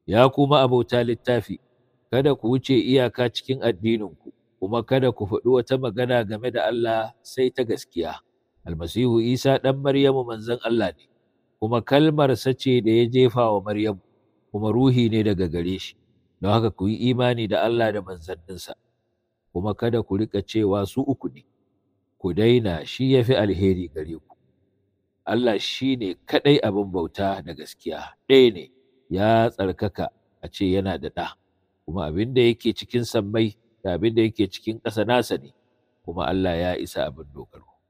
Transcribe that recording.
ya kuma abota littafi kada ku wuce iyaka cikin addininku kuma kada ku faɗi wata magana game da Allah sai ta gaskiya almasihu isa ɗan maryamu manzon Allah ne kuma kalmarsa ce da ya jefa wa maryamu kuma ruhi ne daga gare shi don haka ku yi imani da Allah da manzanninsa kuma kada ku riƙa cewa su uku ne ku daina shi ya fi alheri gare ku Allah shi ne kaɗai abin bauta da gaskiya ɗaya ne ya tsarkaka a ce yana da ɗa kuma abin da yake cikin sammai da abin da yake cikin ƙasa nasa ne kuma Allah ya isa abin dogaro